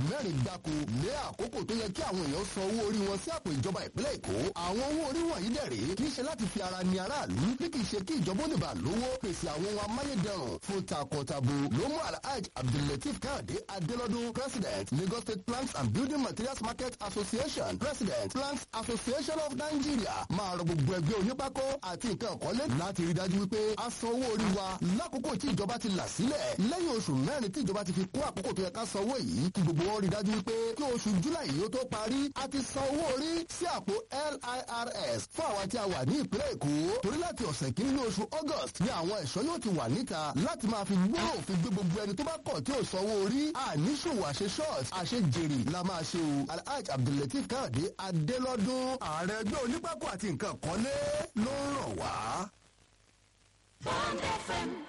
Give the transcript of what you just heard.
mẹ́rin gbáko lé àkókò tó yẹ kí àwọn èèyàn san owó orí wọn sí àpò ìjọba ìpínlẹ̀ èkó àwọn owó orí wọ̀nyí dẹ̀rẹ̀ kì í ṣe láti fi ara ni aráàlú bí kì í ṣe kí ìjọba ó lè bá lówó pèsè àwọn ohun amáyédẹrùn fún takọtabo ló mú alhaj abdullateef káyọ̀dé adélọ́dún president lagos state plants and building materials market association president plants association of nigeria máa rọ gbogbo ẹgbẹ́ onípákó àti nǹkan ọ̀kọ́lé láti rí dájú wípé a san owó orí wa lákòókò tí ìjọba ti là sílẹ̀ lẹ́yìn oṣù mẹ́rin tí ìjọba ti fi kún àkókò tó yẹ ká san owó yìí kí gbogbo wọn rí dájú wípé kí oṣù july yìí ó tó parí a ti san owó orí sí àpò lirs fún àwa tí a wà ní ìpínlẹ̀ èkó torí láti ọ̀sẹ̀ kìíní ní oṣù august ni àwọn ẹ̀ṣọ́ yóò ti wà níta láti máa fi gbóró òfin gbé gbogbo ẹni tó bá kọ̀ tí ò sanwó orí àníṣòwò àṣe short àṣe jèrè la máa ṣe o alhaj abdullateef káyọ̀dé adélọ́dún ààrẹ ẹgbẹ́ onípákó àti nǹkan kọ́lé ló ń ràn wá. Bond FM